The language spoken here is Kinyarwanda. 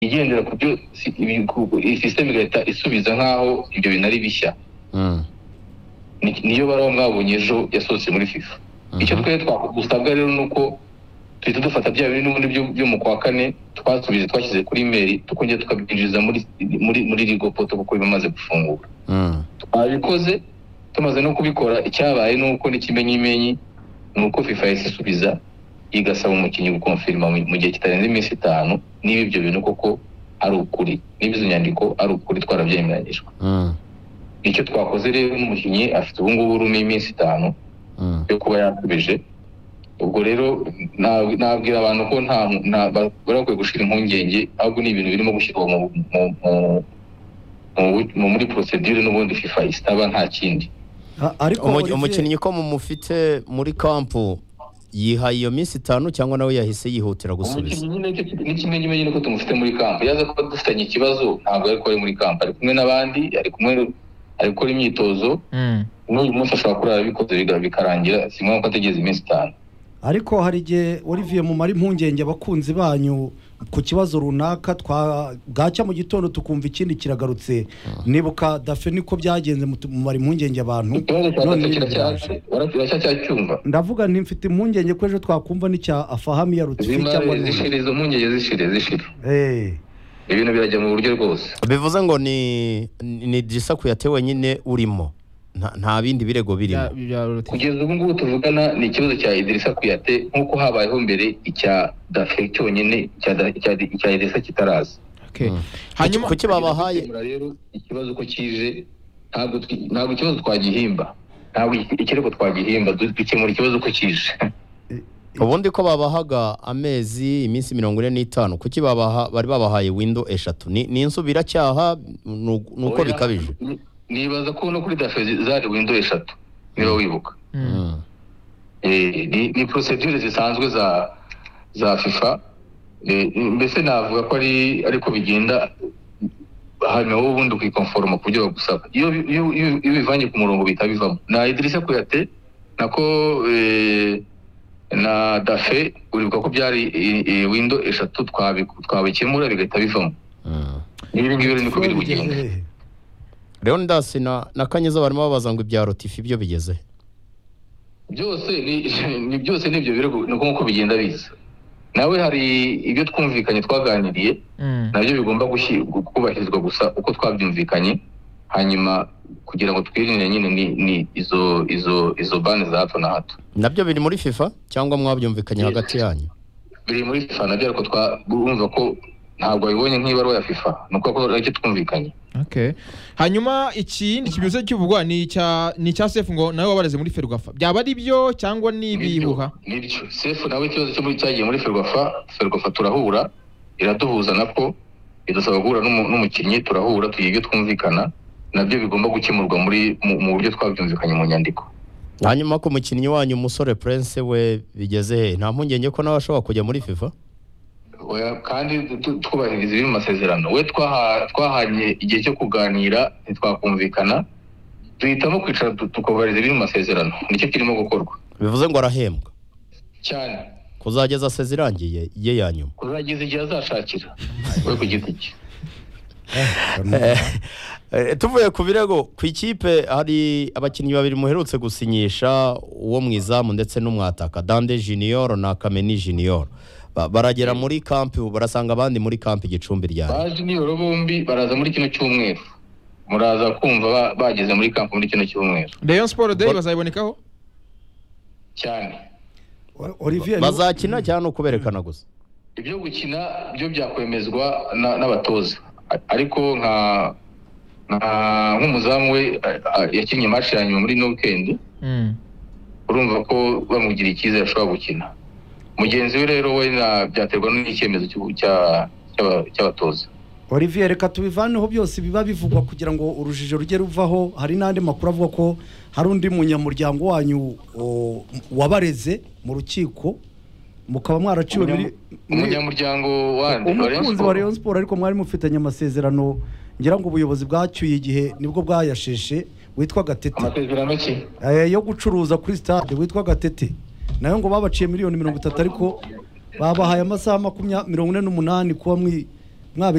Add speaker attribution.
Speaker 1: igendera ku byo si- ibi- ku- ku- iyi sisiteme igahita isubiza nk'aho ibyo bintu ari bishya
Speaker 2: Mm.
Speaker 1: Ni- niyo baraho mwabonye ejo yasohotse muri fifa icyo
Speaker 2: Mhm.
Speaker 1: twari twagusabwa rero ni uko duhita dufata bya bintu n'ubundi byo- byo mu kwa kane twasubiza twashyize kuri meri tukongera tukabinjiza muri muri muri ligo poto kuko bimaze gufungura
Speaker 2: Mm.
Speaker 1: twabikoze tumaze no kubikora icyabaye ni uko n'ikimenyimenyi ni uko fifa yahise isubiza igasaba umukinnyi gukonfirima mu mu gihe kitarenze iminsi itanu niba ibyo bintu koko ari ukuri niba izo nyandiko ari ukuri twarabyemeranyijwe
Speaker 2: Mm.
Speaker 1: icyo twakoze rero n'umukinnyi afite ubu ngubu urumwe iminsi itanu
Speaker 2: Mm.
Speaker 1: yo kuba yasubije ubwo rero na- nabwira abantu ko nta nta- ba- bari bakwiye gushira impungenge ahubwo ni ibintu birimo gushyirwa mu mu- mu- mu- mu- muri procedure n'ubundi fifa isaba nta kindi
Speaker 3: A- ariko
Speaker 2: Umu-
Speaker 3: Olivier,
Speaker 2: umukinnyi ko mumufite muri kampu yihaye iyo minsi itanu cyangwa nawe yahise yihutira gusubiza
Speaker 1: Umukinnyi nyine cyo- ni kimwe nyine nyine ko tumufite muri kamp yaza kuba dufitanye ikibazo ntabwo ariko ari muri kamp ari kumwe n'abandi ari kumwe ari gukora imyitozo
Speaker 4: Mm.
Speaker 1: n'uyu munsi ashobora kurara abikoze biga- bikarangira si ngombwa ko ategereza iminsi itanu
Speaker 3: ariko hari igihe Olivier mumara impungenge abakunzi banyu ku kibazo runaka twa bwacya mu gitondo tukumva ikindi kiragarutse nibuka dafe niko byagenze mutu- mumara impungenge abantu
Speaker 1: ikibazo cya
Speaker 3: none
Speaker 1: gatatu
Speaker 3: biraje.
Speaker 1: kiracyaje uracyacyumva
Speaker 3: ndavuga nti mfite impungenge ko ejo twakumva n'icya afahami ya rutifi cyangwa
Speaker 1: zimare
Speaker 3: n'undi
Speaker 1: zishire izo mpungenge zishire zishire
Speaker 3: Eh,
Speaker 1: ibintu birajya mu buryo rwose
Speaker 2: bivuze ngo ni ni ni disaku yatewe nyine urimo nta, nta bindi birego birimo
Speaker 4: Bya- bya Loti.
Speaker 1: kugeza ubu ngubu tuvugana ni ikibazo cya idirisa kuyate nk'uko habayeho mbere icya dafe cyonyine icya Da- icya- icya idirisa kitaraza
Speaker 4: Okay.
Speaker 2: Mm.
Speaker 4: Hanyuma
Speaker 2: kuki babahaye
Speaker 1: Gukemura rero ikibazo ko kije ntabwo twi- ntabwo ikibazo twagihimba ntabwo iki- ikirego twagihimba du- dukemura ikibazo ko kije
Speaker 2: ubundi ko babahaga amezi iminsi mirongo ine n'itanu kuki babaha bari babahaye windo eshatu ni ni insubiracyaha ni uko- ni uko
Speaker 1: Oya,
Speaker 2: bikabije
Speaker 1: ni- nibaza ko no kuri dafe zi- zari windo eshatu niba wibuka
Speaker 4: Mm.
Speaker 2: Mm.
Speaker 1: Eh, ni ni procedure zisanzwe za za fifa Eh, mbese navuga ko ari ariko bigenda hanyuma wowe ubundi ukikonforoma ku byo bagusaba iyo bi- iyo iyo- iyo bivanye ku murongo bihita bivamo na idirisa kuyate nako eh, na dafe uribuka ko byari eh, eh, windo eshatu twabi- twabikemura bigahita bivamo
Speaker 2: Mm.
Speaker 1: ibi ngibi rero niko biri kugenda
Speaker 3: eh.
Speaker 2: leonidas na na kanyeza barimo babaza ngo ibya rotifi byo bigeze he?
Speaker 1: byose ni, ni byose ni ibyo birego ni uko nk'uko bigenda biza nawe hari ibyo twumvikanye twaganiriye
Speaker 4: Mm.
Speaker 1: nabyo bigomba gushi- gu- kubahirizwa gusa uko twabyumvikanye hanyuma kugira ngo twirinde nyine ni, ni izo izo izo bane za hato na hato
Speaker 2: nabyo biri muri fifa cyangwa mwabyumvikanye
Speaker 1: Yes.
Speaker 2: hagati yanyu
Speaker 1: biri muri fifa nabyo ariko twumva ko ntabwo babibonye nk'ibaruwa ya fifa ni uko aricyo twumvikanye
Speaker 4: Okay. Hanyuma ikindi kibyutse kivugwa ni icya ni icya Sefu ngo nawe wabareze muri Ferwafa. Byaba ari byo cyangwa ni ibihuha?
Speaker 1: nibyo sefu nawe ikibazo cyo muri cyagiye muri ferwafa ferwafa turahura iraduhuza nako idusaba guhura n'umu- n'umukinnyi turahura tugira ibyo twumvikana nabyo bigomba gukemurwa muri mu mu buryo twabyumvikanye mu nyandiko
Speaker 2: hanyuma ku mukinnyi wanyu umusore prince we bigeze he nta mpungenge ko nawe ashobora kujya muri fifa
Speaker 1: Oya, kandi tu- twubahiriza ibiri mu masezerano we twaha- twahanye igihe cyo kuganira ntitwakumvikana duhitamo kwicara tu- tukubahiriza ibiri mu masezerano nicyo kirimo gukorwa
Speaker 2: bivuze ngo arahembwa
Speaker 1: cyane
Speaker 2: kuzageza seze irangiye ye ya nyuma
Speaker 1: kuzageza igihe azashakira we ku giti cye
Speaker 2: Eh, tuvuye ku birego ku ikipe hari abakinnyi babiri muherutse gusinyisha uwo mu izamu ndetse n'umwataka dande junior na kameni junior Ba- baragera muri kampi ubu barasanga abandi muri kampi gicumbi rya
Speaker 1: baje nibura bombi baraza muri kino cyumweru muraza kumva ba- bageze muri kampu muri kino cyumweru
Speaker 4: Rayon Sport Day
Speaker 2: Bor-
Speaker 4: bazabonekaho?
Speaker 1: cyane
Speaker 3: O- Olivier ni-
Speaker 2: bazakina cyangwa ni ukuberekana gusa
Speaker 1: ibyo gukina byo byakwemezwa na- n'abatoza A- ariko nka nka- nk'umuzamu we a- a- yakinnye match ya nyuma muri no weekend
Speaker 4: Mm.
Speaker 1: urumva ko bamugira icyizere ashobora gukina mugenzi we rero we na- byaterwa n'icyemezo cy'u- cya- cy'aba- cy'abatoza
Speaker 3: Olivier reka tubivaneho byose biba bivugwa kugira ngo urujijo rujye ruvaho hari n'andi makuru avuga ko hari undi munyamuryango wanyu o, wabareze mu rukiko mukaba mwaraciwe muri muri-
Speaker 1: umunyamuryango wandi
Speaker 3: umukunzi wa Rayon Sport ariko mwari mufitanye amasezerano ngira ngo ubuyobozi bwacyuye igihe nibwo bwayasheshe witwa Gatete
Speaker 1: amasezerano ki
Speaker 3: Eh, yo gucuruza kuri stade witwa Gatete nayo ngo babaciye miliyoni mirongo itatu ariko babahaye amasaha makumyabiri mirongo ine n'umunani kuba mwi-